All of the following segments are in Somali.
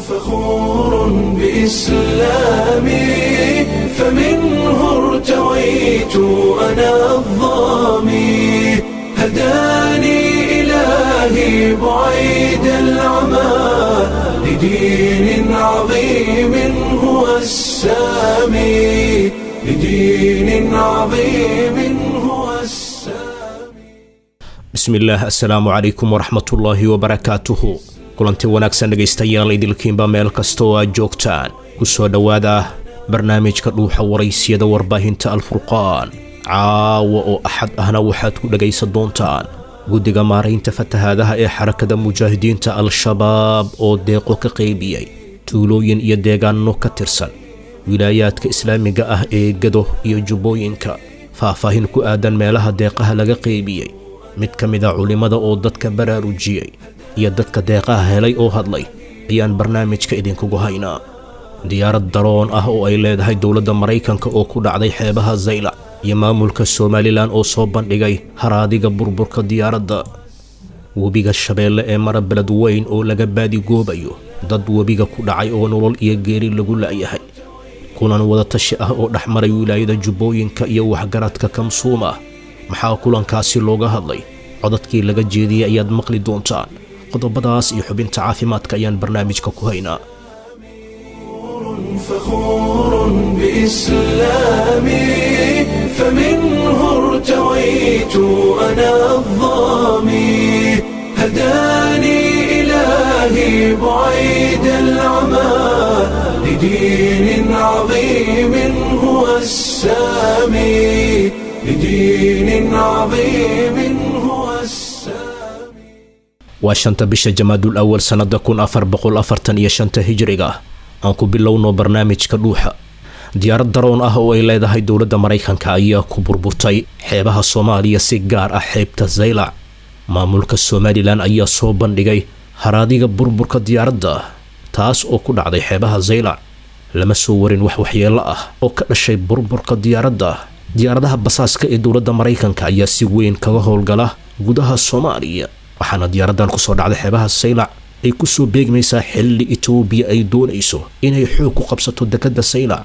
فخور بإسلامي فمنه ارتويت أنا الظامي هداني إلهي بعيد العمى لدين عظيم هو السامي لدين عظيم هو السامي bismillaah assalaamu calaykum waraxmatullaahi wabarakaatuhu kulanti wanaagsan dhegaystayaal idilkiinba meel kasta oo aad joogtaan ku soo dhowaada barnaamijka dhuuxa waraysiyada warbaahinta alfurqaan caawa oo axad ahna waxaad ku dhegaysan doontaan guddiga maaraynta fatahaadaha ee xarakada mujaahidiinta al-shabaab oo deeqo ka qaybiyey tuulooyin iyo deegaano ka tirsan wilaayaadka islaamiga ah ee gado iyo jubbooyinka faahfaahin ku aadan meelaha deeqaha laga qaybiyey mid ka mid a culimmada oo dadka baraarujiyey iyo dadka deeqaha helay oo hadlay ayaan barnaamijka idinkugu haynaa diyaarad daroon ah oo ay leedahay dowladda maraykanka oo ku dhacday xeebaha zaylac iyo maamulka somalilan oo soo bandhigay haraadiga burburka diyaaradda webiga shabeelle ee mara beled weyn oo laga baadigoobayo dad webiga ku dhacay oo nolol iyo geeri lagu la'yahay kulan wadatashi ah oo dhex maray wilaayada jubbooyinka iyo waxgaradka kamsuum ah maxaa kulankaasi looga hadlay codadkii laga jeediyey ayaad maqli doontaan qodobadaas iyo xubinta caafimaadka ayaan barnaamijka ku haynaa فخور بإسلامي فمنه ارتويت أنا الظامي هداني إلهي بعيد العمى لدين عظيم هو السامي لدين عظيم هو السامي waa shanta bisha jamaadul awal sannada kun afar boqol afartan iyo shanta hijriga aan ku bilowno barnaamijka dhuuxa diyaarad daroon ah oo ay leedahay dowladda maraykanka ayaa ku burburtay xeebaha soomaaliya si gaar ah xeebta zaylac maamulka somalilan ayaa soo bandhigay haraadiga burburka diyaaradda taas oo ku dhacday xeebaha zaylac lama soo warin wax waxyeelo ah oo ka dhashay burburka diyaaradda diyaaradaha basaaska ee dowladda maraykanka ayaa si weyn kaga howlgala gudaha soomaaliya waxaana diyaaradan kusoo dhacday xeebaha saylac ay kusoo beegmaysaa xilli etoobiya ay doonayso inay xoog ku qabsato dekadda saylac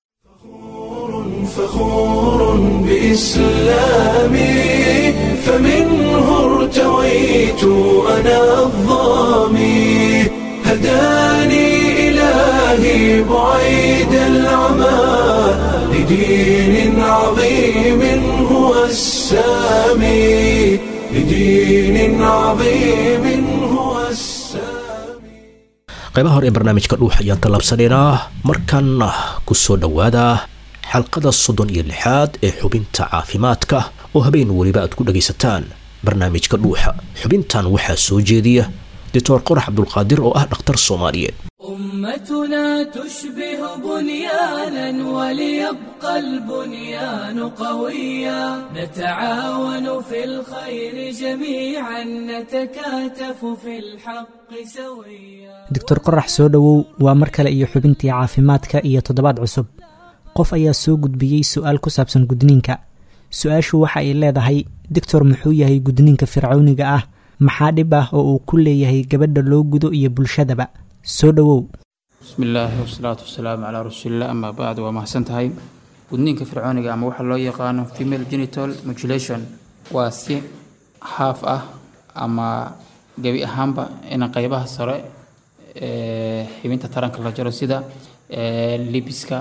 فخور بإسلامي فمنه ارتويت أنا الظامي هداني إلهي بعيد العمى لدين عظيم هو السامي لدين عظيم هو السامي qaybaha hore ee barnaamijka dhuux ayaan tallaabsanaynaa markaana ku soo dhowaada xalqada soddon iyo lixaad ee xubinta caafimaadka oo habeen weliba aad ku dhagaysataan barnaamijka dhuuxa xubintan waxaa soo jeediya doctor qorax cabdulqaadir oo ah dhakhtar soomaaliyeed أمتنا تشبه بنيانا وليبقى البنيان قويا نتعاون في الخير جميعا نتكاتف في الحق سويا doctor qorax soo dhowow waa mar kale iyo xubintii caafimaadka iyo toddobaad cusub qof ayaa soo gudbiyey su-aal ku saabsan gudniinka su-aashu waxa ay leedahay doctor muxuu yahay gudniinka fircawniga ah maxaa dhib ah oo uu ku leeyahay gabadha loo gudo iyo bulshadaba soo dhowow bismi illaahi wasalaatu wasalaamu calaa rasuulillah amaa bacd waa mahadsan tahay gudniinka fircooniga ama waxaa loo yaqaano female genital mutilation waa si haaf ah ama gebi ahaanba in qeybaha sare ee xibinta taranka la jaro sida ee, libiska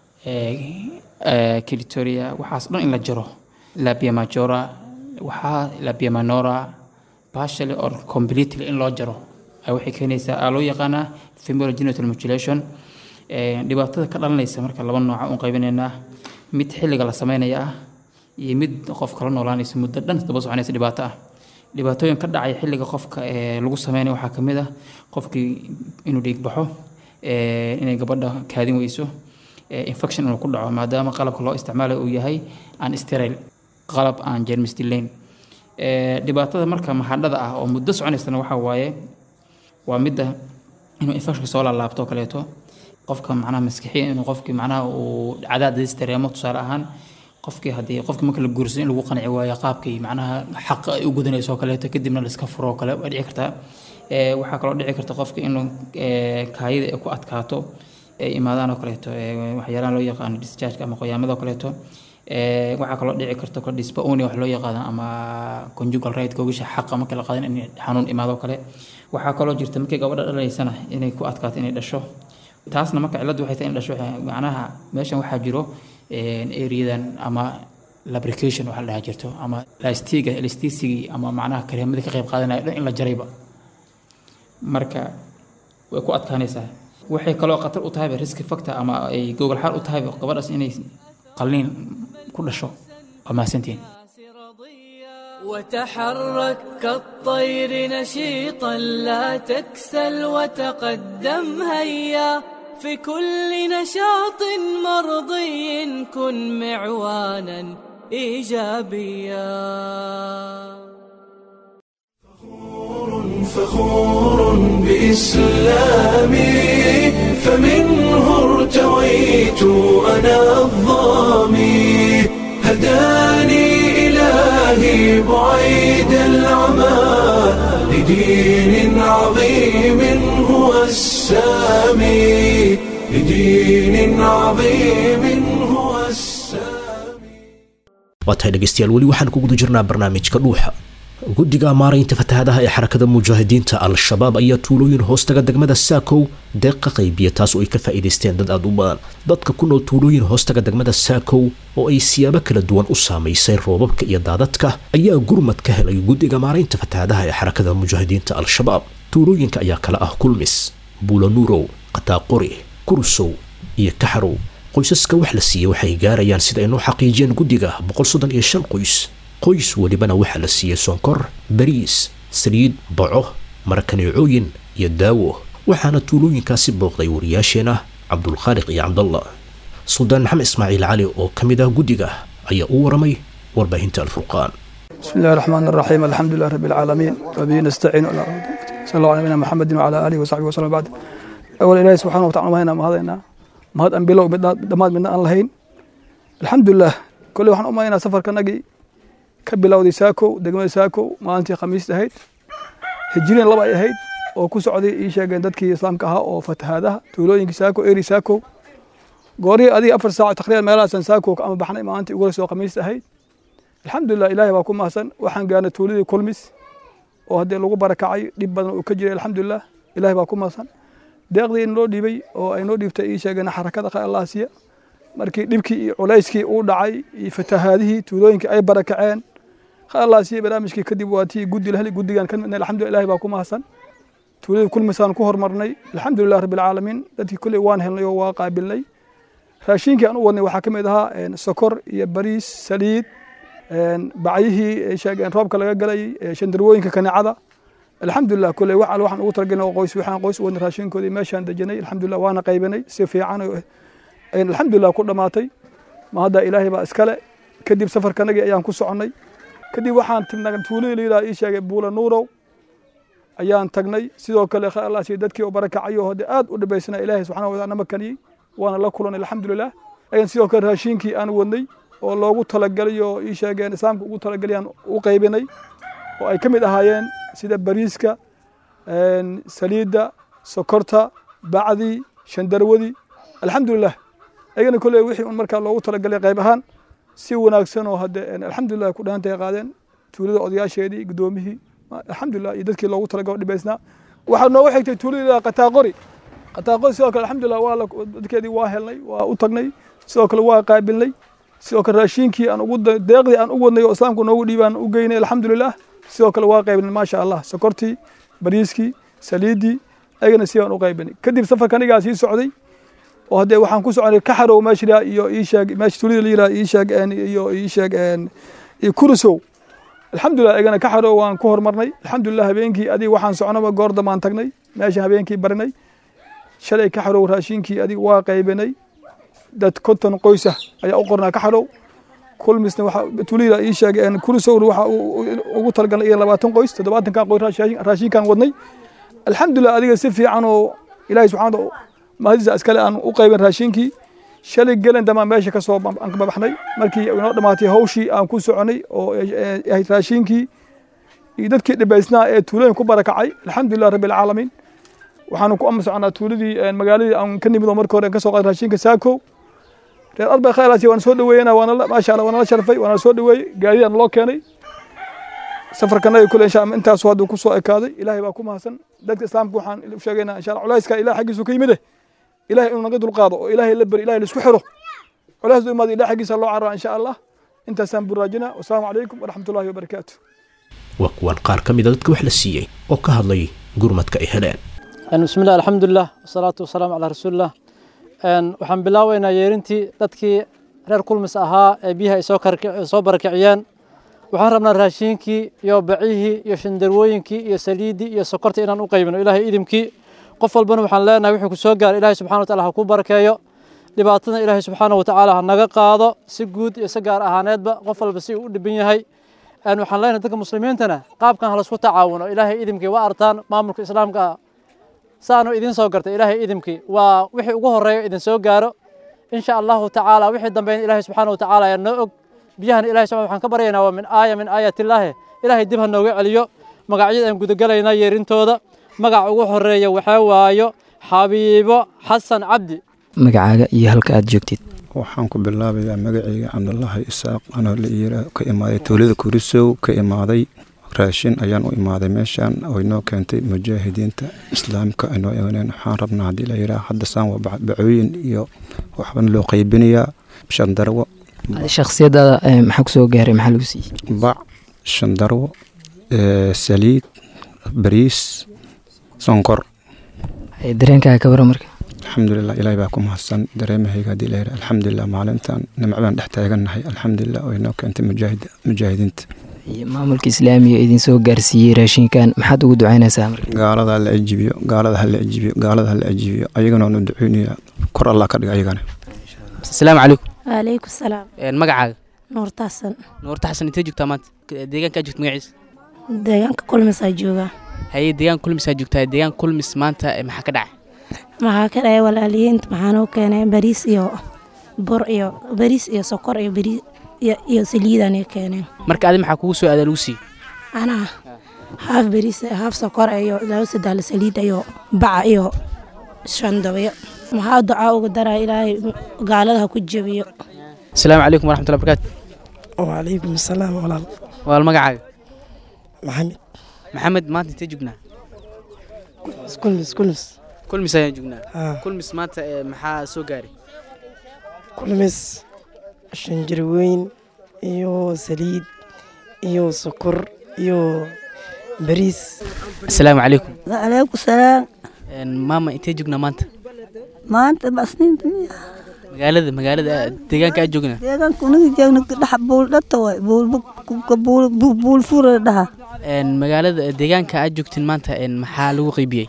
clitoria waxaas dhan in la jaro labia majora waxaa labia minora partially or completely in loo jaro ay waxay keenaysaa aa loo yaqaanaa female genital mutilation Ee, dhibaatada ka dhalanaysa marka laba nooca un qaybinaynaa mid xilliga la sameynaya ah iyo mid qofka la noolaanaysa muddo dhan daba soconaysa dhibaato ah dhibaatooyin ka dhacaya xilliga qofka ee lagu sameynaya waxaa ka mid ah qofkii inuu dhiig baxo ee, inay gabadha kaadin weyso ee, infection inuu ku dhaco maadaama qalabka loo isticmaalayo uu yahay aan sterile qalab aan jeermis dilayn Ee, dhibaatada marka mahadhada ah oo muddo soconaysana waxaa waaye waa midda inuu infection soo laalaabto oo kaleeto qofka macnaha maskixiya inuu qofkii macnaha uu cadaadis dareemo tusaale ahaan qofkii haddii qofkii marka la guursan in lagu qanci waayo qaabkii macnaha xaq ay u gudanayso oo kaleeto kadibna la iska furo oo kale waa dhici kartaa Ee, waxaa kaloo dhici karta qofka inuu ee, kaayida ay ku adkaato ay imaadaan oo kaleeto ee, waxyaalaha loo yaqaano discharge ama qoyaamada oo kaleeto Ee, waxaa kaloo dhici karta kor dyspareunia wax loo yaqaano ama conjugal right gogasha xaqa marka la qaadan in xanuun imaado oo kale waxaa kaloo jirta markay gabadha dhalaysana inay ku adkaato inay dhasho taasna marka cilladdu waxay tahay in dhasho waxay- macnaha meeshan waxaa jiro areadan ama lubrication waxa la dhahaa jirto ama lastiga elasticigi ama macnaha kareemadii ka qayb qaadanaya dhan in la jarayba marka way ku adkaanaysaa waxay kaloo khatar u tahayba risk factor ama ay gogol xaal u tahayba gabadhaas inay qalliin ku dhasho waa mahadsantihiin وتحرك كالطير نشيطا لا تكسل وتقدم هيا في كل نشاط مرضي كن معوانا ايجابيا فخور بإسلامي فمنه ارتويت أنا الظامي هداني إلهي بعيد العمى لدين عظيم هو السامي لدين عظيم هو السامي waa tahay dhegaystayaal weli waxaan ku guda jirnaa barnaamijka dhuuxa guddiga maaraynta fatahaadaha ee xarakada mujaahidiinta al-shabaab ayaa tuulooyin hoostaga degmada saakow deeqa qaybiya taas oo ay ka faa'iidaysteen dad aad u badan dadka ku nool tuulooyin hoostaga degmada saakow oo ay siyaabo kala duwan u saamaysay roobabka iyo daadadka ayaa gurmad ka helay guddiga maaraynta fatahaadaha ee xarakada mujaahidiinta al-shabaab tuulooyinka ayaa kala ah kulmis buulanuurow qataaqori kursow iyo kaxarow qoysaska wax la siiyey waxay gaarayaan sida ay noo xaqiijiyeen guddiga boqol soddon iyo shan qoys qoys welibana waxaa la siiyey sonkor bariis saliid baco marakaneecooyin iyo daawo waxaana tuulooyinkaasi booqday wariyaasheena cabdulkhaaliq iyo cabdallah suldaan maxamed ismaaciil cali oo ka mid ah guddiga ayaa u waramay warbaahinta alfurqaan بسم الله الرحمن الرحيم الحمد لله رب العالمين وبه نستعين ولا صلى الله على نبينا محمد وعلى اله وصحبه وسلم بعد اول الهي سبحانه وتعالى ما هنا ما هذا ما هذا انبياء دماد من ان لهين الحمد لله كل waxaan u maynaa safarkanagii ka bilowday saakow degmada saakow maalintii khamiista ahayd hijriin laba ay ahayd oo ku socday ii sheegeen dadkii islaamka ahaa oo fatahaadaha tuulooyinkii saakow eri saakow goorihii adiga afar saac taqriiban meelahaasan saakow ama baxnay maalintii ugu horeysa oo khamiista ahayd alxamdulilah ilaahay baa ku mahadsan waxaan gaarnay tuuladii kulmis oo haddii lagu barakacay dhib badan uu ka jiray alxamdulilah ilaahay baa ku mahadsan deeqdii inoo dhiibay oo ay noo dhiibtay ii sheegeen xarakada khayr allah siiya markii dhibkii iyo culayskii uu dhacay iyo fatahaadihii tuulooyinkii ay barakaceen khayr allah siiya barnaamijkii kadib waa tii guddi laheli guddigan ka midnay alxamdulilah ilaahay baa ku mahadsan tuuladii kulmisaan ku hormarnay alxamdulilah rabbi alcaalamiin dadkii kulley waan helnay oo waa qaabilnay raashinkii aan u wadnay waxaa ka mid ahaa sokor iyo bariis saliid bacyihii sheegeen roobka laga galayay shandarwooyinka kaneecada alxamdulilah kule wax al waxaan ugu talagelin oo qoys waxaan qoys wadnay raashinkoodii meeshaan dejanay alxamdulilah waana qaybanay si fiican ayaan alxamdulilah ku dhammaatay ma hadda ilaahay baa iskale kadib safarkanagii ayaan ku soconnay kadib waxaan tignay tuuladii la yidhaha ii sheegay buula nuurow ayaan tagnay sidoo kale khayr allah siiya dadkii oo barakacayo hode aad u dhibaysana ilaahay subxana wataala nama kaniyey waana la kulanay alxamdulilah ayaan sidoo kale raashinkii aan wadnay oo loogu talagalay oo ii sheegeen islaamka ugu talagalay aan u qaybinay oo ay ka mid ahaayeen sida bariiska saliidda sokorta bacdii shandarwadii alxamdulilah ayagana kolley wixii un markaa loogu talagalay qayb ahaan si wanaagsan oo hadde alxamdulilah ku dhahantay qaadeen tuulada odayaasheedii guddoomihii alxamdulilah iyo dadkii loogu talagalay dhibaysnaa waxaa noogu xigtay tuulada qataaqori qataaqori sidoo kale alxamdulilah waa dadkeedii waa helnay waa u tagnay sidoo kale waa qaabilnay sidoo kale raashinkii aan ugu deeqdii aan u wadnay oo islaamku noogu dhiibaan u geynay alxamdulilah sidoo kale waa qaybinay maasha allah sokortii bariiskii saliiddii ayagana si aan u qaybinay kadib safarka anigaa sii socday oo haddee waxaan ku soconay kaxarow meesha iyo ii sheeg meesha tulida la yiraha ii sheeg iyo ii sheeg iyo kurisow alxamdulilah ayagana kaxarow waan ku hormarnay alxamdulilah habeenkii adiga waxaan soconaba goor dambaan tagnay meesha habeenkii barinay shalay kaxarow raashinkii adiga waa qaybinay dad konton qoysa ayaa u qornaa ka xarow kulmisna waxa tulida ii sheegay kurisowna waxa ugu talagalnay iyo labaatan qoys toddobaatankan qoys raashinkan wadnay alxamdulilah adiga si fiican oo ilaahay subxaana mahadiisa iskale aan u qaybin raashinkii shalay gelen damaan meesha ka soo aan ka babaxnay markii inoo dhammaatay hawshii aan ku soconay oo ahayd raashinkii iyo dadkii dhibaysnaa ee tuulooyin ku barakacay alxamdulilah rabbi alcaalamiin waxaanu ku ama soconaa tuuladii magaaladii aan ka nimid oo markii hore aan ka soo qaaday raashinka saakow reer arbay khayraasi waan soo dhaweeyena waana maasha allah waana la sharfay waana soo dhaweeyey gaadidaan loo keenay safarkanaga kule insha allah intaasu hadduu ku soo ekaaday ilaahay baa ku mahadsan dadka islaamka waxaan u sheegaynaa insha allah culayska ilaah xaggiisu ka yimide ilahay inuu naga dulqaado oo ilaahay la beri ilahay laisku xiro culays du imaado ilaah xaggiisa loo carraa insha allah intaasaan buraajinaa wasalaamu calaykum waraxmatullahi wabarakaatu waa kuwan qaar ka mida dadka wax la siiyey oo ka hadlay gurmadka ay heleen bismillahi alxamdulilah wasalaatu wasalaamu calaa rasuulillah waxaan bilaaweynaa yeerintii dadkii reer kulmis ahaa ee biyaha ay soo barakiciyeen waxaan rabnaa raashiinkii iyo bacihii iyo shandarwooyinkii iyo saliiddii iyo sokortii inaan u qaybino ilaahay idimkii qof walbana waxaan leenahay wixii ku soo gaaray ilaahay subxana wataala ha ku barakeeyo dhibaatadana ilaahay subxaana watacaala ha naga qaado si guud iyo si gaar ahaaneedba qof walba si uu u dhiban yahay waxaan leenahay dadka muslimiintana qaabkan ha laisku tacaawuno ilaahay idimkii waa artaan maamulka islaamka ah saanu idin soo gartay ilaahay idimkii waa wixii ugu horeeyo idin soo gaaro insha allahu tacaala wixii dambeyn ilaahay subxaana watacaala ayaa noo og biyahana ilahay subxana waxaan ka baryaynaa waa min aaya min aayaatillaahi ilaahay dib ha nooga celiyo magacyada aan gudagalaynaa yeerintooda magaca ugu horeeya waxaa waayo xabiibo xasan cabdi magacaaga iyo halka aad joogtid waxaan ku bilaabayaa magacayga cabdulaahi isaaq anoo la yira ka imaaday tuulada kurisow ka imaaday raashin ayaan u imaaday meeshaan oo inoo keentay mujaahidiinta islaamka inoo imaneen waxaan rabnaa haddii la yiraa hadda saan waa bacooyin iyo waxbana loo qaybinayaa shandarwo shakhsiyadaada maxaa kusoo gaaray maxaa lagu siiyey bac shandarwo saliid bariis sonkor dareenkaaga ka wara marka alxamdulilah ilaahay baa ku mahadsan dareemahayga haddii la yiraa alxamdulilah maalintan nimco baan dhex taagannahay alxamdulilah oo inoo keentay mujaahidiinta maamulka islaamiga idin soo gaarsiiyey raashinkan maxaad ugu ducaynaysaa marka gaalada hala ajibiyo gaalada hala ajibiyo gaalada hala ajibiyo ayagana waanu duceynayaa kor allah ka dhiga ayagana asalaamu calaykum waalaykum salaam magacaaga nuurta xasan nuurta xasan intee joogtaa maanta deegaankaa joogta magaciisa deegaanka kulmisaa joogaa haye deegaan kulmisaa joogtaa deegaan kulmis maanta maxaa ka dhacay maxaa ka dhacay walaaliyiinta maxaanuu keenay bariis iyo bur iyo bariis iyo sokor iyo bariis iyo saliidanay keeneen marka adi maxaa kugu soo aadaa lagu siiyey anaa haaf bariis haaf sokor iyo laba sadaal saliid iyo baca iyo shandabyo maxaa ducaa uga daraa ilaahay gaalada ha ku jebiyo asalaamu calaykum waraxmatullahi barakaatu wacalaykum asalaam walaal walaal magacaaga maxamed maxamed maanta intee joognaa kulmis kulmis kulmis ayaan joognaa kulmis maanta maxaa soo gaaray kulmis shanjarweyn iyo saliid iyo sokor iyo bariis asalaamu calaykum wacalaykum salaam maama intee joognaa maanta maanta basniinta miya magaalada magaalada deegaanka aad joognaa deegaanka unaga jeegna dhaxa buuldhata waay buulfura dhaha magaalada deegaanka aad joogtiin maanta maxaa lagu qaybiyey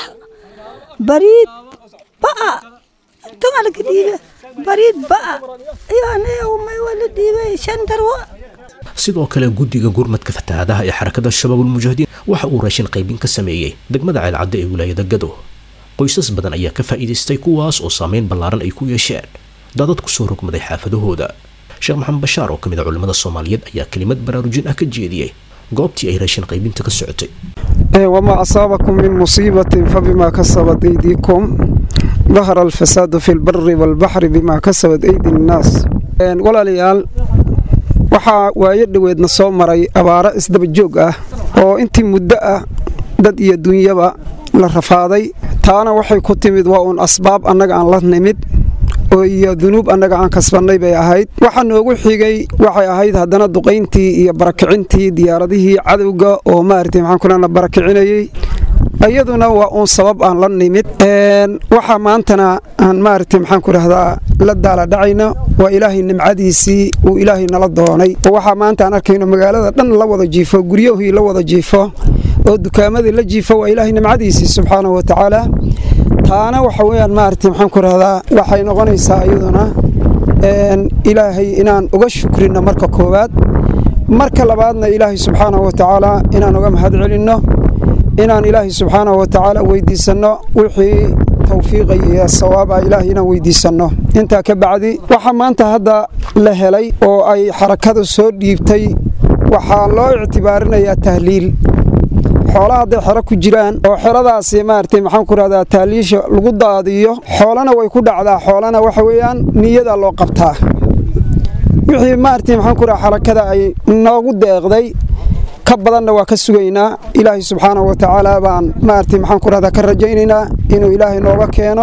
bariid ba'a intaa laga dhiiba bariid ba'a iyo aniga may waa la dhiibay shan darwo sidoo kale guddiga gurmadka fatahaadaha ee xarakada shabaabulmujaahidiin waxa uu raashin qaybin ka sameeyey degmada ceelcadda ee wilaayada gado qoysas badan ayaa ka faa'iidaystay kuwaas oo saameyn ballaaran ay ku yeesheen dadad ku soo rogmaday xaafadahooda sheekh maxamed bashaar oo ka mid a culimmada soomaaliyeed ayaa kelimad baraarujin ah ka jeediyey goobtii ay raashin qaybinta ka socotay وما أصابكم من مصيبة فبما كسبت أيديكم ظهر الفساد في البر والبحر بما كسبت أيدي الناس ولا ليال waxaa waayo dhoweedna soo maray abaaro isdaba joog ah oo intii muddo ah dad iyo dunyaba la rafaaday taana waxay ku timid waa uun asbaab annaga aan la nimid oo iyo dunuub annaga aan kasbannay bay ahayd waxa noogu xigay waxay ahayd haddana duqayntii iyo barakicintii diyaaradihii cadowga oo maaragtay maxaan kulana barakicinayey iyaduna waa uun sabab aan la nimid waxaa maantana aan maaragtay maxaan ku rahdaa la daala dhacayna waa ilaahay nimcadiisii uu ilaahay nala doonay oo waxaa maanta aan arkayno magaalada dhan la wada jiifo guryahii la wada jiifo oo dukaamadii la jiifo waa ilaahay nimcadiisii subxaanahu wa tacaala taana waxa weeyaan maaragtay maxaan ku rahdaa waxay noqonaysaa iyaduna ilaahay inaan uga shukrino marka koowaad marka labaadna ilaahay subxaanahu wa tacaala inaan uga mahad celinno inaan ilaahay subxaanahu wa tacaala weydiisanno wixii tawfiiqay iyo sawaaba ilaahay inaan weydiisanno intaa ka bacdi waxaa maanta hadda la helay oo ay xarakadu soo dhiibtay waxaa loo ictibaarinayaa tahliil xoolaha hadday xero ku jiraan oo xeradaasi maaragtay maxaan ku rahdaa tahliisha lagu daadiyo xoolana way ku dhacdaa xoolana waxa weeyaan niyada loo qabtaa wixii maaragtay maxaan ku rahaa xarakada ay noogu deeqday ka badanna waa ka sugaynaa ilaahay subxaanahu wa tacaala baan maaragtay maxaan ku rahdaa ka rajaynaynaa inuu ilaahay nooga keeno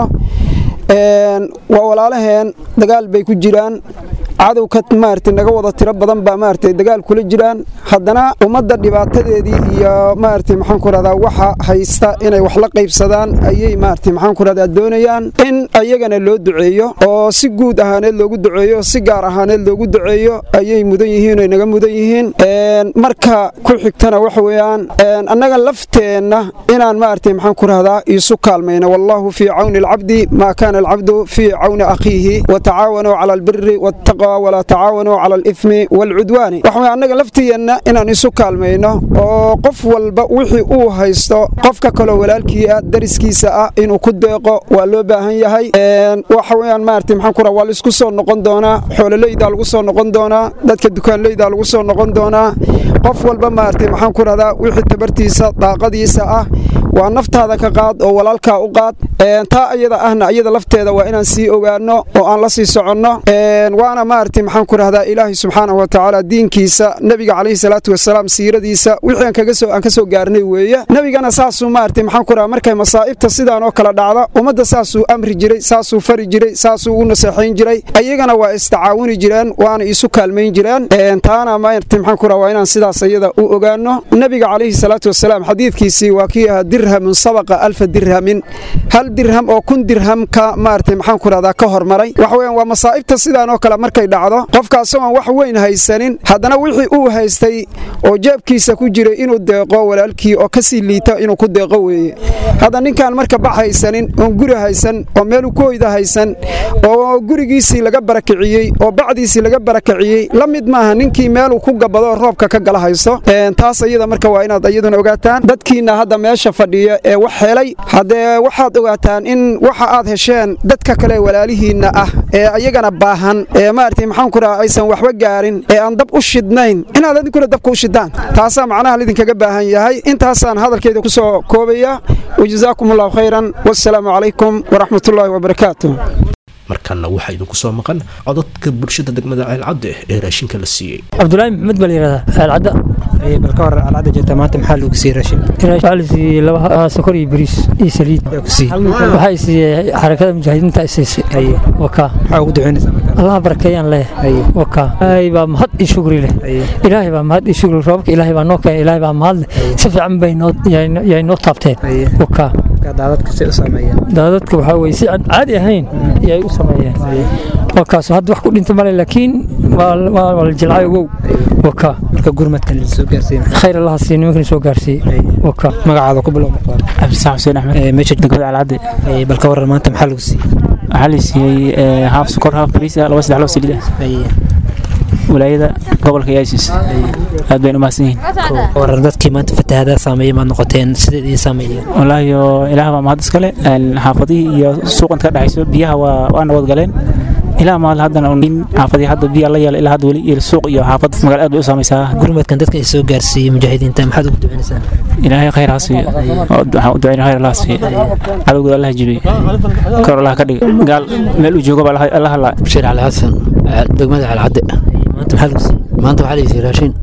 waa walaalaheen dagaal bay ku jiraan cadow ka maaragtay naga wada tiro badan baa maaragtay dagaal kula jiraan haddana ummadda dhibaatadeedii iyo maaragtay maxaan ku rahdaa waxa haysta inay wax la qaybsadaan ayay maaragtay maxaan ku rahdaa doonayaan in ayagana loo duceeyo oo si guud ahaaneed loogu duceeyo si gaar ahaaneed loogu duceeyo ayay mudan yihiin ay naga mudan yihiin marka ku xigtana waxa weeyaan annaga lafteenna inaan maaragtay maxaan ku rahdaa isu kaalmayno wallahu fii cawni alcabdi maa kaana alcabdu fii cawni akhiihi watacaawanuu cala albiri wattaqa walaa tacaawanuu cala alithmi waalcudwaani waxa annaga lafteenna inaan isu kaalmayno oo qof walba wixii uu haysto qofka kaloo walaalkii ah dariskiisa ah inuu ku deeqo waa loo baahan yahay waxa weeyaan maaragtay maxaan ku raha waa laisku soo noqon doonaa xoololeydaa lagu soo noqon doonaa dadka dukaanleydaa lagu soo noqon doonaa qof walba maaragtay maxaan ku rahdaa wixii tabartiisa daaqadiisa ah waa naftaada ka qaad oo walaalkaa u qaad taa ayada ahna iyada lafteeda waa inaan sii ogaano oo aan la sii soconno waana maaragtay maxaan ku rahdaa ilaahay subxaanahu wa tacaala diinkiisa nebiga calayhi salaatu wasalaam siiradiisa wixii aan kaga soo aan ka soo gaarnay weeye nebigana saasuu maaragtay maxaan ku rahaa markay masaa'ibta sidaan oo kale dhacda ummadda saasuu amri jiray saasuu fari jiray saasuu u naseexayn jiray ayagana waa istacaawuni jireen waana isu kaalmayn jireen taana maaragtay maxaan ku rahaa waa inaan sidaas ayada u ogaano nebiga calayhi salaatu wasalaam xadiidkiisii waa kii ahaa dirhamun sabaqa alfa dirhamin hal dirham oo kun dirham ka maaragtay maxaan ku rahdaa ka hormaray waxa weeyaan waa masaa'ibta sidaan oo kale markay dhacdo qofka asagoon wax weyn haysanin haddana wixii uu haystay oo jeebkiisa ku jiray inuu deeqo walaalkii oo kasii liita inuu ku deeqo weeye hadda ninkaan marka bax haysanin oon guri haysan oo meelu ku hoyda haysan oo gurigiisii laga barakiciyey oo bacdiisii laga barakiciyey la mid maaha ninkii meeluu ku gabado roobka ka gala haysto taas ayada marka waa inaad iyaduna ogaataan dadkiina hadda meesha fadhiya ee wax helay haddee waxaad ogaataan in waxa aad hesheen dadka kale walaalihiinna ah ee ayagana baahan ee maaragtay maxaan ku raha aysan waxba gaarin ee aan dab u shidnayn inaad adinkuna dabka u shidaan taasaa macnaha lidinkaga baahan yahay intaasaan hadalkeyda ku soo koobaya wajazaakum allahu khayran wassalaamu calaykum waraxmatullaahi wabarakaatu markanna waxaa idinku soo maqan codadka bulshada degmada ceelcadde ee raashinka la siiyey cabdulaahi maxmed baa la yidhahdaa ceelcadda bal ka hor alcada jirta maanta maxaa lagu siiyey raashin waxaa la siiyey laba sokor iyo bariis iyo saliid waxaa i siiyey xarakada mujaahidiinta i siisay waka maxaa ugu ducaynaysaa allaha barakeeyaan leh waka ilaahay baa mahad iyo shukri leh ilaahay baa mahad iyo shukri roobka ilaahay baa noo keenay ilaahay baa mahad leh si fiican bay noo yay noo taabteen waka daadadka si u sameeyeen daadadka waxaa weye si aan caadi ahayn yay u sameeyeen wakaas hadda wax ku dhinta male laakiin waa la jilcay ogow waka marka gurmadkan la soo gaarsiin khayr allaha siiyo nimankan soo gaarsiiyey waka magacaada ku bilow cabdisax xuseen axmed meesha degmada alcadde bal ka waran maanta maxaa lagu siiyey waxaa la siiyey haaf sokor haaf bariis ah laba saddex loo saliid ah walaayada gobolka yaasis aad bayna umahadsan yihiin waran dadkii maanta fatahadaa saameeyey maad noqoteen sideed ii saameeyeen wallaahi ilaah baa mahad iskale xaafadihii iyo suuqan ka dhexayso biyaha waa waa nabad galeen ilaa maal haddana xaafadii hadda biyaa la yeela ilaa hadda weli iyo suuq iyo xaafad magaal aad bay u saamaysaa gurmadkan dadka ay soo gaarsiiyey mujaahidiinta maxaad ugu ducaynaysaa ilaahay khayr ha siiyo waxaan u ducayna khayr allah siiyo cadowgooda allah jibiyo kor allah ka dhiga gaal meel uu joogo baa allah halaa bashiir cali xasan degmada calcadde maanta maxaa lagu siiyey maanta waxaa la siiyey raashin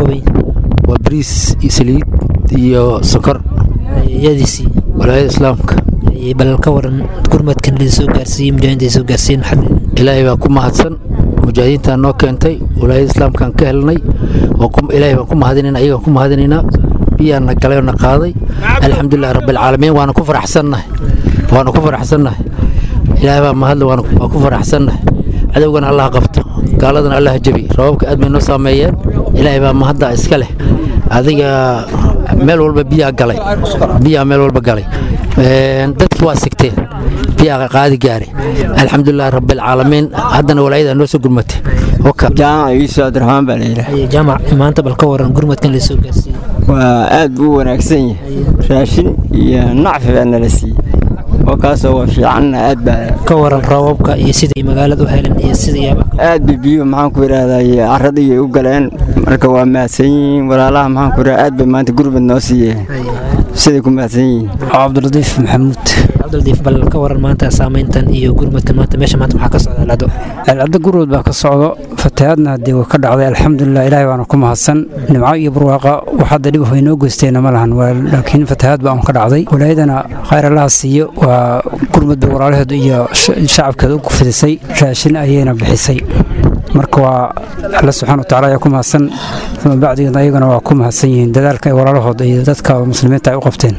waa bariis iyo saliid iyo sokor yadiisii walaayada islaamka bal ka waran gurmadkan la soo gaarsiiyey mujaahidiinta ay soo gaarsiiyeen maxaad ilaahay baa ku mahadsan mujaahidiintaan noo keentay walaayada islaamkaan ka helnay ilaahay baan ku mahadinayna ayagaan ku mahadinaynaa biyaana galay oo na qaaday alxamdulilah rabbilcaalamiin waana ku faraxsannahay waana ku faraxsannahay ilaahay baa mahadle waan ku faraxsannahay cadowgana allah qabto gaaladana allah jabi rababka aad bay noo saameeyeen ilaahay baa mahadda iska leh adiga meel walba biyaa galay biyaa meel walba galay dadkii waa sigteen biyaa qaadi gaare alxamdulilah rabbilcaalamiin haddana walaayada noo soo gurmatay jaamac iiso abdiraxmaan baa layidhaha jaamac maanta bal ka waran gurmadkan la soo gaarsiiyey waa aad buu u wanaagsan yahay raashin iyo nacfi baa nala siiyey oo kaasoo waa fiicanna aad baa ka waran roobabka iyo siday magaalada u heleen iyo sidayaaba aad bay biyo maxaan ku idhahday carradii u galeen marka waa mahadsan yihiin walaalaha maxaan ku idhahdaa aad bay maanta gurbad noo siiyeen siday ku mahadsan yihiin cabdiladiif maxamuud cabdiladiif bal ka waran maanta saameyntan iyo gurmadkan maanta meesha maanta maxaa ka socda alcado alcado gurmad baa ka socdo fatahaadna haddii waa ka dhacday alxamdulilah ilaahay baana ku mahadsan nimco iyo barwaaqa wax hadda dhib way noo geysteena ma lahan laakiin fatahaad baa un ka dhacday walaayadana khayr allaha siiyo waa gurmad bay walaalaheedu iyo shacabkeeda u fidisay raashin ayayna bixisay marka waa alla subxana wataala ayaa ku mahadsan uma bacdigeed ayagana waa ku mahadsan yihiin dadaalka ay walaalahooda iyo dadka muslimiinta ay u qabteen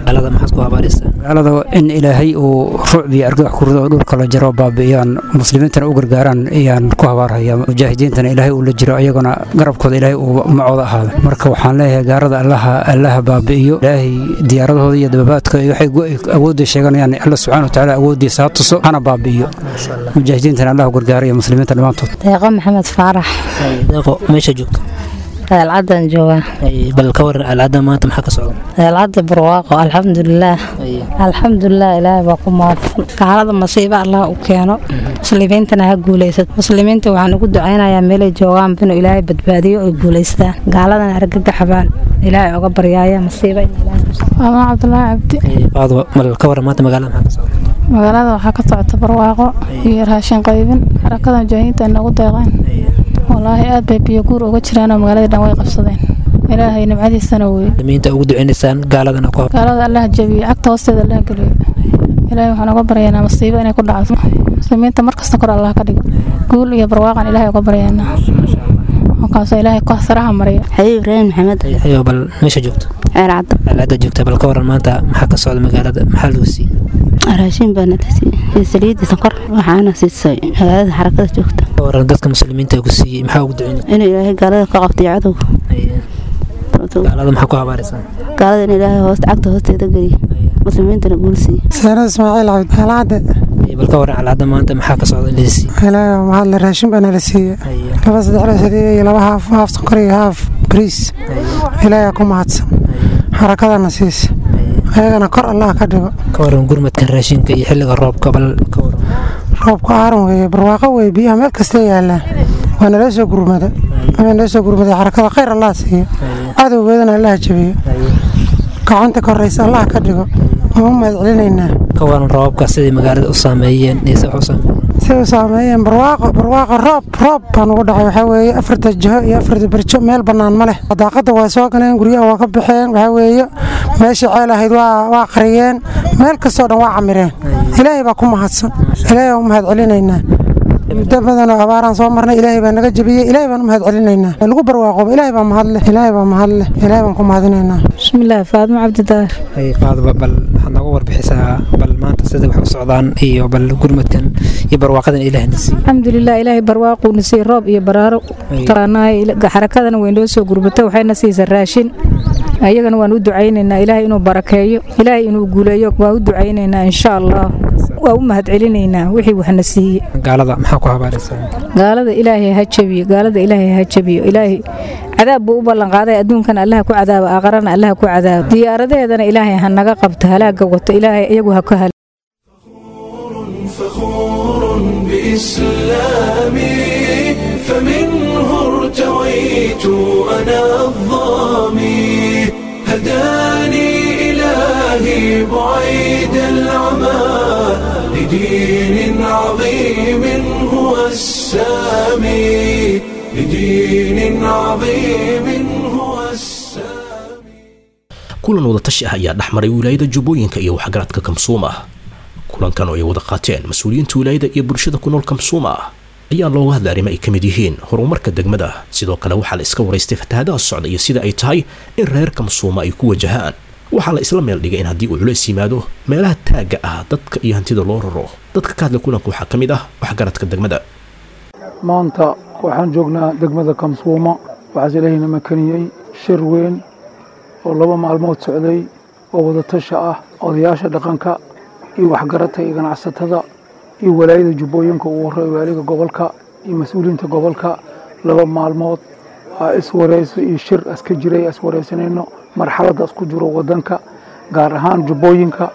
magaalada in ilaahay uu ruucb iyo argagax ku rido oo dhulka la jaro baabi'iyaan muslimiintana u gargaaraan ayaan ku habaarhaya mujaahidiintana ilaahay uu la jiro ayagana garabkooda ilaahay uu macooda ahaado marka waxaan leeyahay gaarada allaha allaha baabi'iyo ilaahay diyaaradahooda iyo dababaadka waxay awoodda sheeganayaan alla subxana watacaala awooddiisa ha tuso hana baabi'iyo mujaahidiintana allah u gargaaraya muslimiinta dhammaantood deeqo maxamed faarax deeqo meesha joogto alcadan joogaa bal ka waran alcada maanta maxaa ka socda alcada barwaaqo alxamdulilaah alxamdulilah ilaahay baa ku mahadsan gaalada masiibo allah u keeno muslimiintana ha guulaysato muslimiinta waxaan ugu ducaynayaa meelay joogaan inuu ilaahay badbaadiyo oy guulaystaan gaaladana argagaxbaan ilaahay oga baryaaya masiibo maama cabdulaahi cabdi baado bal ka waran maanta magaalada maxaa ka socda magaalada waxaa ka socota barwaaqo iyo raashin qaybin xarakada mujaahidiinta ay noogu deeqeen walaahi aad bay biyo guur uga jiraanoo magaaladii dhan way qabsadeen ilaahay nimcadiisana wey muslimiinta ugu duceynaysaan gaaladana ku gaalada allah jabiyo cagta hoosteeda allah geliyo ilaahay waxaan uga baryaynaa masiibo inay ku dhacdo muslimiinta markasta kor allah ka dhigo guul iyo barwaaqan ilaahay uga baryaynaa markaasoo ilaahay saraha mariyo xabiib ibraahim maxamed ayo bal meesha joogto ceelcadda ceelcadda joogta bal ka waran maanta maxaa ka socda magaalada maxaa lagu siiyey raashin baana la siiyey saliidii sonkor waxaana siisay magaalada xarakada joogta ka waran dadka muslimiinta ku siiyey maxaa ugu duceynay inuu ilaahay gaalada ka qabtay cadow gaalada maxaa ku habaaraysaa gaalada in ilaahay hoosta cagta hoosteeda geliyo muslimiintana guul siiye saanad ismaaciil cabdi alcadde bal ka waran alcadda maanta maxaa ka socda in la siiyey ilaahay waa mahadle raashin baana la siiyey laba saddex la saliid iyo laba haaf haaf sonkor iyo haaf bariis ilaahay ku mahadsan xarakadana siisa ayagana kor allah ka dhigo ka waran gurmadkan raashinka iyo xilliga roobka bal ka waran roobka aaran weeye barwaaqo weeye biyaha meel kastay yaallaan waa nala soo gurmada waa nala soo gurmaday xarakada khayr allah siiyo cadowgeedana allah jabiyo gacanta koraysa allah ka dhigo waan u mahad celinaynaa ka waran roobabka siday magaalada u saameeyeen ise wax u saameeyeen si u saameeyeen barwaaqo barwaaqo roob roob baan ugu dhacay waxaa weeye afarta jiho iyo afarta berjo meel bannaan ma leh daaqadda waa soo galeen guryaha waa ka baxeen waxaa weeye meeshii ceel ahayd waa waa qariyeen meel kastoo dhan waa camireen ilaahay baa ku mahadsan ilaahay baan u mahad celinaynaa muddo badanoo abaaraan soo marnay ilaahay baa naga jabiyey ilaahay baan u mahad celinaynaa lagu barwaaqooba ilaahay baa mahadle ilaahay baa mahadle ilaahay baan ku mahadinaynaa bismillaahi faadimo cabdidaar ay qaadaba bal waxaad nooga warbixisaa bal maanta sida wax u socdaan iyo bal gurmadkan iyo barwaaqadan ilaahna siiy alxamdulilah ilaahay barwaaquuna siiy roob iyo baraaro taqaanaay xarakadana way noo soo gurbatay waxayna siisa raashin ayagana waan u ducaynaynaa ilaahay inuu barakeeyo ilaahay inuu guuleeyo waan u ducaynaynaa insha allah waa u mahad celinaynaa wixii waxna siiye gaalada maxaa ku habaaraysaa gaalada ilaahay ha jabiyo gaalada ilaahay ha jabiyo ilaahay cadaab buu u ballanqaaday adduunkana allaha ku cadaabo aakarana allaha ku cadaabo diyaaradaheedana ilaahay ha naga qabto halaaga wato ilaahay iyagu ha ka hal فخور بإسلامي فمنه ارتويت أنا الظامي هداني إلهي بعيد العمى لدين عظيم هو السامي لدين عظيم هو السامي kulan wadatashi ah ayaa dhex maray wilaayada jubbooyinka iyo waxgaradka kamsuuma kulankan oo ay wada qaateen mas-uuliyiinta wilaayada iyo bulshada ku nool kamsuuma ayaa looga hadlay arrimo ay ka mid yihiin horumarka degmada sidoo kale waxaa la iska waraystay fatahaadaha socda iyo sida ay tahay in reer kamsuuma ay ku wajahaan waxaa la isla meel dhigay in haddii uu culays yimaado meelaha taagga ah dadka iyo hantida loo raro dadka ka hadla kulanka waxaa ka mid ah waxgaradka degmada maanta waxaan joognaa degmada kamsuuma waxaase ilaahayna makaniyey shir weyn oo laba maalmood socday oo wadatasha ah odayaasha dhaqanka iyo waxgaradka iyo ganacsatada iyo walaayada jubbooyinka uu waray waaliga gobolka iyo mas-uuliyiinta gobolka laba maalmood aa iswareyso iyo shir aska jiray iswareysanayno marxaladda isku jiro wadanka gaar ahaan jubbooyinka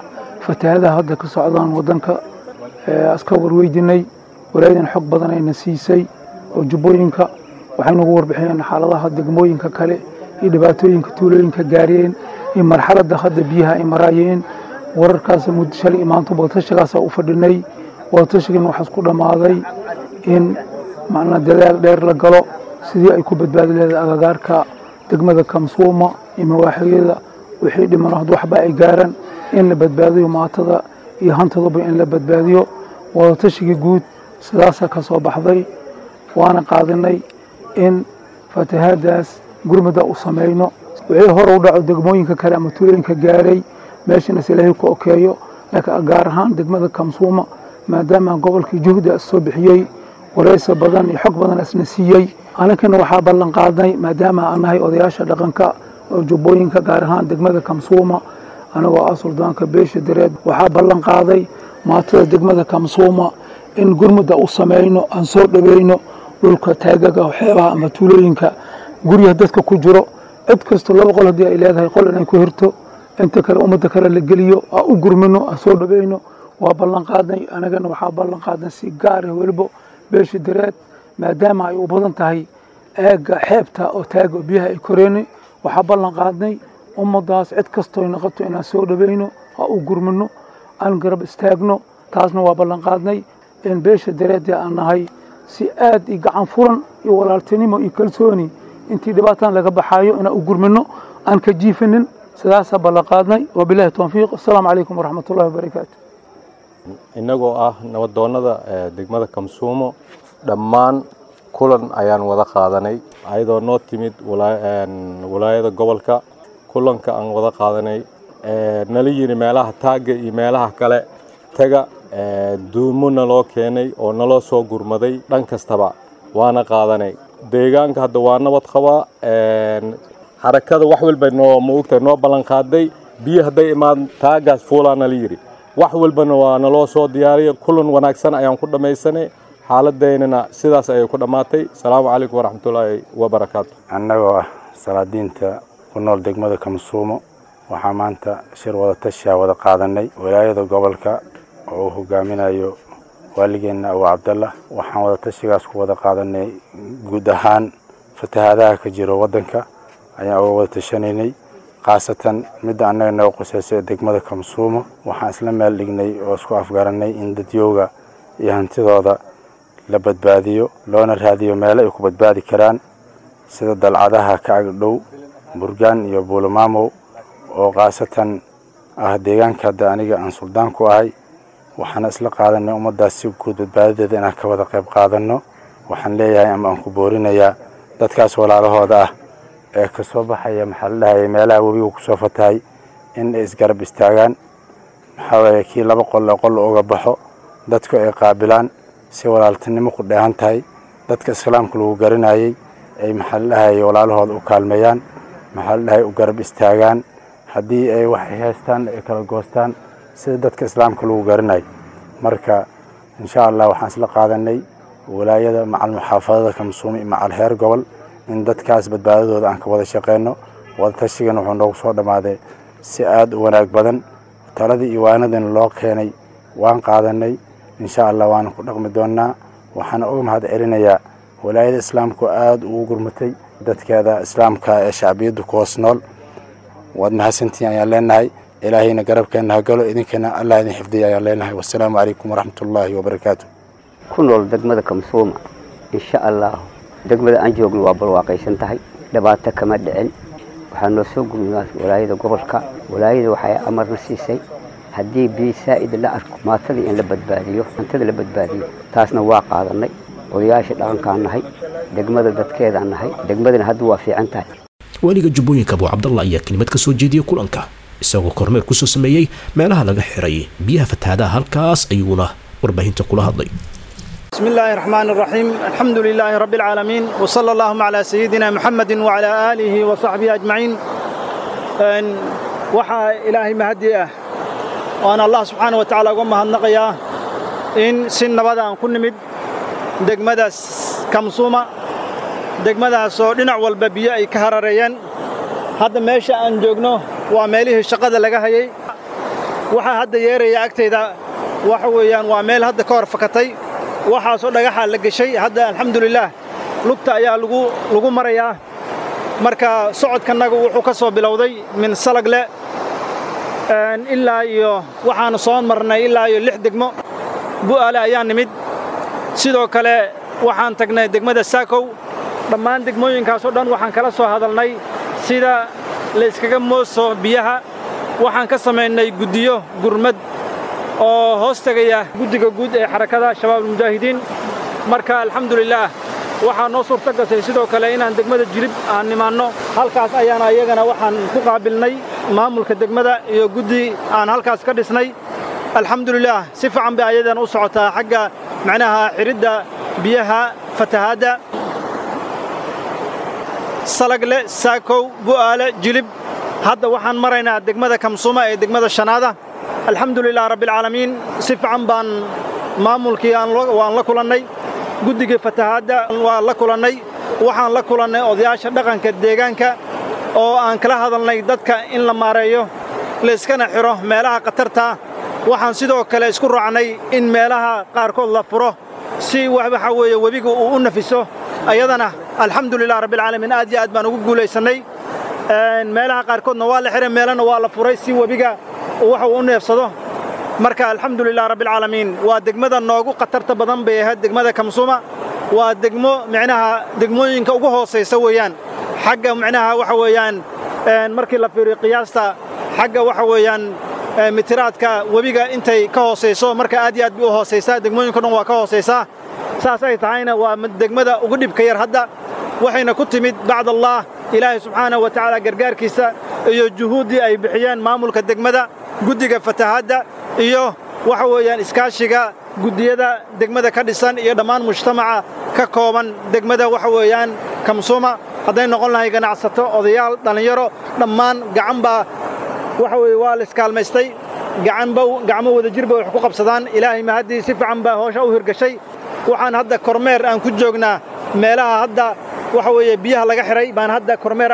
fatahaadaha hadda ka socdaan waddanka aska warweydinay walaayadan xog badan ayna siisay oo jubbooyinka waxay nagu warbixiyeen xaaladaha degmooyinka kale iyo dhibaatooyinka tuulooyinka gaariyeen iyo marxaladda hadda biyaha ay maraayeen wararkaas muddo shalay maanta wadatashigaasa u fadhinay wadatashigan waxaa isku dhammaaday in macnaa dadaal dheer la galo sidii ay ku badbaadi leedahay agagaarka degmada kamsuuma iyo mawaaxiyada wixii dhiman had waxba ay gaaraan in la badbaadiyo maatada iyo hantaduba in la badbaadiyo wadatashiga guud sidaasaa ka soo baxday waana qaadinay in fatahaadaas gurmada u samayno wixii hore u dhaco degmooyinka kale ama tuulooyinka gaaray meeshana ilaahay ku okeeyo laakiin gaar ahaan degmada kamsuuma maadaama gobolkii juhdi as soo bixiyey waraysi badan iyo xog badan asna siiyey aninkana waxaa ballan qaadnay maadaama aan nahay odayaasha dhaqanka oo jubbooyinka gaar ahaan degmada kamsuuma anagoo ah suldaanka beesha dareed waxaa ballan qaaday maatada degmada kamsuuma in gurmudda u samayno aan soo dhaweyno dhulka taagaga xeebaha ama tuulooyinka guryaha dadka ku jiro cid kasto laba qol haddii ay leedahay qol inay ku hirto inta kale ummadda kale la geliyo aan u gurmino aan soo dhaweyno waa ballan qaadnay anagana waxaa ballan qaadnay si gaara weliba beesha dareed maadaama ay u badan tahay eega xeebta oo taaga oo biyaha ay koreeni waxaa ballan qaadnay ummaddaas cid kastooy noqoto inaan soo dhaweyno aan u gurmino aan garab istaagno taasna waa ballan qaadnay in beesha dareedii aan nahay si aad iyo gacan furan iyo walaaltinimo iyo kalsooni intii dhibaataan laga baxaayo inaan u gurmino aan ka jiifinin sidaasaa ballan qaadnay wabilahi towfiiq asalaamu calaykum waraxmat ullahi wabarakaatu innagoo ah nabadoonnada degmada kamsuumo dhammaan kulan ayaan wada qaadanay ayadoo noo timid walaayada gobolka kulanka aan wada qaadanay nala yiri meelaha taagga iyo meelaha kale taga duumo naloo keenay oo naloo soo gurmaday dhan kastaba waana qaadanay deegaanka hadda waa nabad qabaa xarakada wax walba noo maogta noo ballan qaaday biyo hadday imaan taagaas fuulaa nala yidhi wax walbana waa naloo soo diyaariya kulan wanaagsan ayaan ku dhammaysanay xaaladeynana sidaas ayay ku dhammaatay asalaamu calaykum waraxmatullaahi wabarakaatu annagoo ah salaadiinta ku nool degmada kamsuumo waxaa maanta shir wadatashiaa wada qaadanay walaayada gobolka oo uu hogaaminayo waaligeenna abu cabdallah waxaan wadatashigaas ku wada qaadanay guud ahaan fatahaadaha ka jiro waddanka ayaan uga wada tashanaynay khaasatan midda annaga naga qusaysa ee degmada kamsuumo waxaan isla meel dhignay oo isku afgaranay in dadyooga iyo hantidooda la badbaadiyo loona raadiyo meelo ay ku badbaadi karaan sida dalcadaha ka agdhow burgaan iyo buulamaamow oo khaasatan ah deegaanka hadda aniga aan suldaan ku ahay waxaana isla qaadanay ummaddaas si guud badbaadadeeda inaan ka wada qayb qaadanno waxaan leeyahay ama aan ku boorinayaa dadkaas walaalahooda ah ee ka soo baxaya maxaa la dhahayay meelaha webiga ku soo fatahay in ay isgarab istaagaan maxaa weeye kii laba qol ee qol uga baxo dadku ay qaabilaan si walaaltinimo ku dheehan tahay dadka islaamka lagu garanayay ay maxaa la dhahayay walaalahooda u kaalmeeyaan maxaa la dhahayay u garab istaagaan haddii ay waxay haystaan ay kala goostaan sida dadka islaamka lagu garanay marka insha allah waxaan isla qaadanay walaayada macal muxaafadada kamsuumi macal heer gobol in dadkaas badbaadadooda aan ka wada shaqeyno wadatashigan wuxuu noogu soo dhammaaday si aad u wanaag badan taladii iyo waanadina loo keenay waan qaadanay insha allah waana ku dhaqmi doonnaa waxaana uga mahad celinayaa walaayada islaamku aad ugu gurmatay dadkeeda islaamka ee shacbiyaddu ku hoos nool waad mahadsantihiin ayaan leenahay ilaahayna garabkeenna ha galo idinkana allah idin xifdiya ayaan leenahay wasalaamu calaykum waraxmatullaahi wabarakaatu ku nool degmada kamsuuma insha allah degmada aan joogno waa barwaaqaysan tahay dhibaato kama dhicin waxaa noo soo gurmaa walaayada gobolka walaayada waxay amarna siisay haddii biyo saa'id la arko maatadii in la badbaadiyo hantada la badbaadiyo taasna waa qaadanay odayaasha dhaqankaan nahay degmada dadkeedaan nahay degmadana hadda waa fiican tahay weliga jubbooyinka abu cabdalla ayaa kelimad ka soo jeediyey kulanka isagoo kormeer kusoo sameeyey meelaha laga xiray biyaha fatahaadaha halkaas ayuuna warbaahinta kula hadlay بسم الله الرحمن الرحيم الحمد لله رب العالمين وصلى اللهم على سيدنا محمد وعلى آله وصحبه أجمعين وحى إلهي مهدي وأنا الله سبحانه وتعالى قم هالنقيا إن سن بدا كن مد دقمدا كمصومة دقمدا سودنا والببيا كهرريان هذا ماشي أن جوجنو وعمله الشقة لقى هي waxaa hadda yeeraya agtayda waxa weeyaan waa meel hadda ka hor fakatay waxaasoo dhagaxaa la geshay hadda alxamdulilaah lugta ayaa lagu lagu marayaa marka socodkannagu wuxuu ka soo bilowday min salagle ilaa iyo waxaanu soo marnay ilaa iyo lix degmo bu'aale ayaa nimid sidoo kale waxaan tagnay degmada saakow dhammaan degmooyinkaasoo dhan waxaan kala soo hadalnay sida la yskaga mooso biyaha waxaan ka samaynay guddiyo gurmad oo hoos tegaya guddiga guud ee xarakada shabaab almujaahidiin marka alxamdulilaah waxaa noo suurto gasay sidoo kale inaan degmada jilib aan nimaanno halkaas ayaana iyagana waxaan ku qaabilnay maamulka degmada iyo guddi aan halkaas ka dhisnay alxamdulilaah si fiican bay ayadan u socotaa xagga macnaha xiridda biyaha fatahaadda salagle saakow bu'aale jilib hadda waxaan maraynaa degmada kamsuma ee degmada shanaada alxamdulilah rabbialcaalamiin si fiican baan maamulkii waan la kulannay guddigii fatahaadda waan la kulannay waxaan la kulannay odayaasha dhaqanka deegaanka oo aan kala hadalnay dadka in la maareeyo layskana xidho meelaha khatartaa waxaan sidoo kale isku raacnay in meelaha qaarkood la furo si waxa weeye webiga uu u nafiso ayadana alxamdulilah rabbialcaalamiin aad iyo aad baan ugu guulaysannay meelaha qaarkoodna waa la xihay meelana waa la furay si webiga waxa uu u neefsado marka alxamdulilah rabbialcaalamiin waa degmada noogu khatarta badan bay ahayd degmada kamsuma waa degmo micnaha degmooyinka ugu hoosaysa weeyaan xagga micnaha waxa weeyaan markii la fiiriyo qiyaasta xagga waxa weeyaan mitiraadka webiga intay ka hoosayso marka aad iyo aad bay u hoosaysaa degmooyinka dhan waa ka hoosaysaa saas ay tahayna waa degmada ugu dhibka yar hadda waxayna ku timid bacd allah ilaahay subxaanahu wa tacaala gargaarkiisa iyo juhuuddii ay bixiyeen maamulka degmada guddiga fatahaadda iyo waxa weeyaan iskaashiga guddiyada degmada ka dhisan iyo dhammaan mujtamaca ka kooban degmada waxa weeyaan kamsuma hadday noqon lahay ganacsato odayaal dhallinyaro dhammaan gacan baa waxa weeye waa la iskaalmaystay gacanba gacmo wada jir bay wax ku qabsadaan ilaahay mahaddii si fiican baa hoosha u hirgashay waxaan hadda kormeer aan ku joognaa meelaha hadda waxa weeye biyaha laga xidhay baan hadda kormeer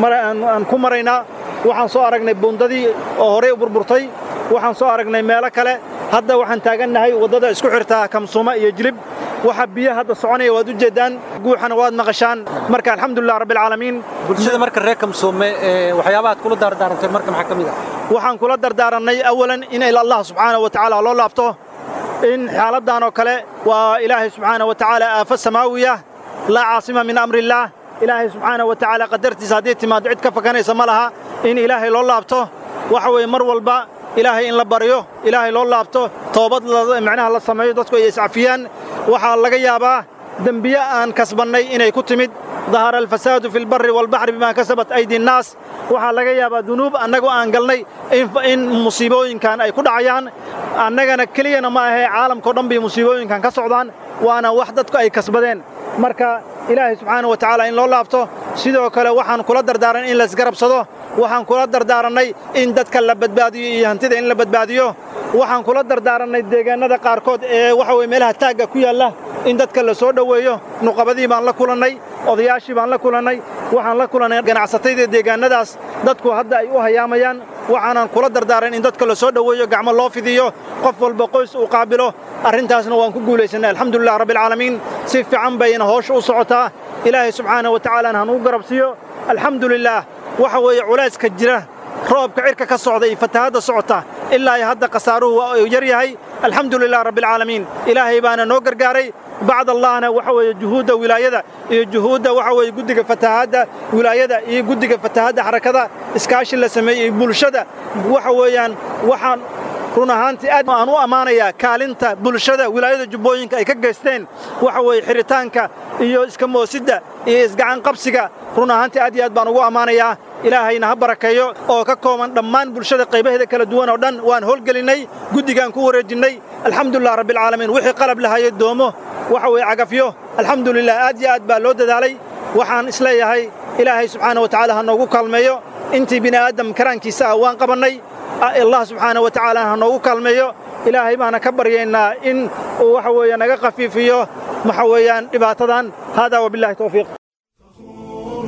aan ku maraynaa waxaan soo aragnay buundadii oo horey u burburtay waxaan soo aragnay meelo kale hadda waxaan taagannahay waddada isku xirtaa kamsuuma iyo jilib waxa biyo hadda soconaya waad u jeeddaan guuxana waad maqashaan marka alxamdulilah rabbialcaalamiin bulshada marka reer kamsuume waxyaabahaad kula dardaarantay marka maxaa ka mid ah waxaan kula dardaarannay awalan in ila allah subxaanahu wa tacaala loo laabto in xaaladdan oo kale waa ilaahay subxaanahu wa tacaala aafo samaawiya laa caasima min amrillaah ilaahay subxaanahu wa tacaala qadartiisa haddii timaado cid ka fakanaysa ma laha in ilaahay loo laabto waxa weeye mar walba ilaahay in la baryo ilaahay loo laabto toobad macnaha la sameeyo dadku ay iscafiyaan waxaa laga yaabaa dembiye aan kasbannay inay ku timid dahara alfasaadu fi lbarri waalbaxri bimaa kasabat aydi nnaas waxaa laga yaabaa dunuub annagoo aan galnay in musiibooyinkan ay ku dhacayaan annagana keliyana ma ahee caalamkao dhan bay musiibooyinkan ka socdaan waana wax dadku ay kasbadeen marka ilaahay subxaana wa tacaala in loo laabto sidoo kale waxaan kula dardaaran in laisgarabsado waxaan kula dardaarannay in dadka la badbaadiyo iyo hantida in la badbaadiyo waxaan kula dardaarannay deegaannada qaarkood ee waxa weye meelaha taagga ku yaalla in dadka la soo dhoweeyo nuqabadii baan la kulannay odayaashii baan la kulannay waxaan la kulannay ganacsatayda deegaannadaas dadku hadda ay u hayaamayaan waxaanan kula dardaaran in dadka la soo dhoweeyo gacmo loo fidiyo qof walba qoys uu qaabilo arrintaasna waan ku guulaysannay alxamdulilah rabbialcaalamiin si fiican bayna hoosha u socotaa ilaahay subxaana wa tacaalaana hanugu garabsiiyo alxamdulilaah waxa weeye culayska jira roobka cirka ka socda iyo fatahaadda socota ilaa iyo hadda khasaaruhu waa uu yar yahay alxamdulilah rabbialcaalamiin ilaahay baana noo gargaaray bacd allahna waxa weeye juhuudda wilaayada iyo juhuudda waxa weeye guddiga fatahaadda wilaayada iyo guddiga fatahaadda xarakada iskaashi la sameeyey iyo bulshada waxa weeyaan waxaan run ahaantii aad aan u ammaanayaa kaalinta bulshada wilaayada jubbooyinka ay ka geysteen waxa weeye xiritaanka iyo iska moosidda iyo isgacan qabsiga run ahaantii aad iyo aad baan ugu ammaanayaa ilaahayna ha barakeeyo oo ka kooban dhammaan bulshada qaybaheeda kala duwan oo dhan waan howlgelinnay guddigaan ku wareejinnay alxamdulilah rabbialcaalamiin wixii qalab lahayay doomo waxa weeye cagafyo alxamdulilah aad iyo aad baa loo dadaalay waxaan isleeyahay ilaahay subxaana wa tacaala ha noogu kaalmeeyo intii bini aadam karaankiisa ah waan qabannay allah subxaana wa tacaala ha noogu kaalmeeyo ilaahay baana ka baryaynaa in uu waxa weeye naga khafiifiyo waxa weeyaan dhibaatadan haadaa wabillahi tawfiiq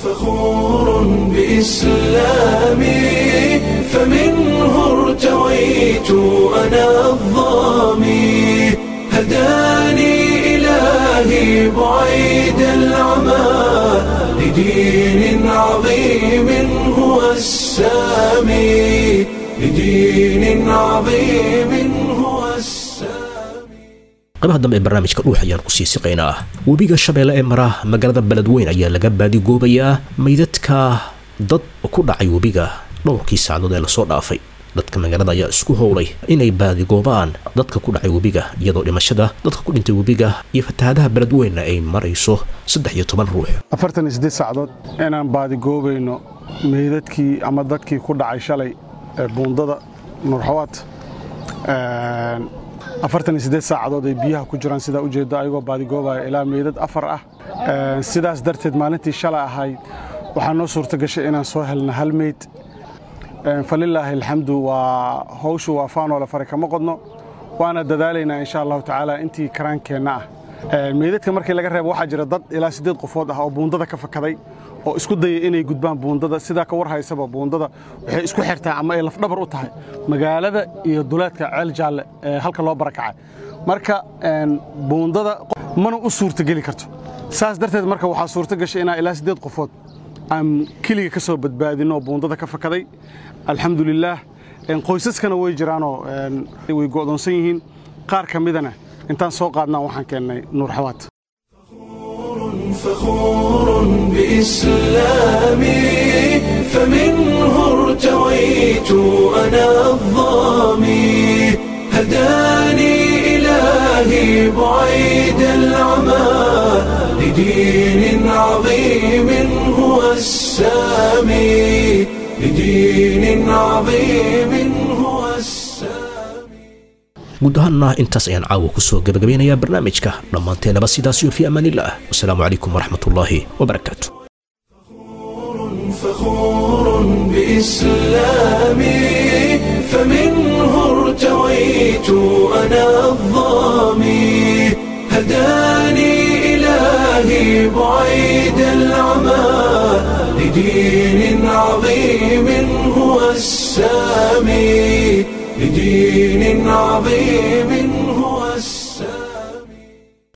فخور بإسلامي فمنه ارتويت أنا الظامي هداني إلهي بعيد العمى لدين عظيم هو السامي لدين عظيم هو السامي qaybaha dambe ee barnaamijka dhuux ayaan ku sii siqaynaa webiga shabeelle ee mara magaalada beledweyn ayaa laga baadigoobayaa meydadka dad ku dhacay webiga dhowrkii saacadood ee lasoo dhaafay dadka magaalada ayaa isku howlay inay baadigoobaan dadka ku dhacay webiga iyadoo dhimashada dadka ku dhintay webiga iyo fatahaadaha beledweynna ay marayso saddex iyo toban ruux afartan iyo siddeed saacadood inaan baadigoobayno meydadkii ama dadkii ku dhacay shalay ee buundada nuurxawaad afartan iyo siddeed saacadood ay biyaha ku jiraan sidaa ujeedda ayagoo baadigoobaya ilaa meydad afar ah sidaas darteed maalintii shalay ahayd waxaa noo suurta gashay inaan soo helna hal meyd falilaahi alxamdu waa hawshu waa faanoole fare kama qodno waana dadaalaynaa insha allahu tacaala intii karaankeenna ah meydadka markii laga reebo waxaa jira dad ilaa siddeed qofood ah oo buundada ka fakaday oo isku daya inay gudbaan buundada sidaa ka war haysaba buundada waxay isku xirtaa ama ay lafdhabar u tahay magaalada iyo duleedka ceel jaalle ee halka loo barakacay marka buundada mana u suurtageli karto saas darteed marka waxaa suurto gashay inaa ilaa siddeed qofood aan keliga ka soo badbaadinno oo buundada ka fakaday alxamdulilaah qoysaskana way jiraanoo way go'doonsan yihiin qaar ka midana intaan soo qaadnaa waxaan keennay nuur xawaad فخور بإسلامي فمنه ارتويت أنا الظامي هداني إلهي بعيد العمى لدين عظيم هو السامي لدين عظيم هو السامي guud ahaanna intaas ayaan caawa kusoo gabagabeynayaa barnaamijka dhammaanteenaba sidaasiyo fi amaanillaah wasalaamu calaykum waraxmatullaahi wabarakaatu فخور بإسلامي فمنه ارتويت أنا الظامي هداني إلهي بعيد العمى لدين عظيم هو السامي لدين عظيم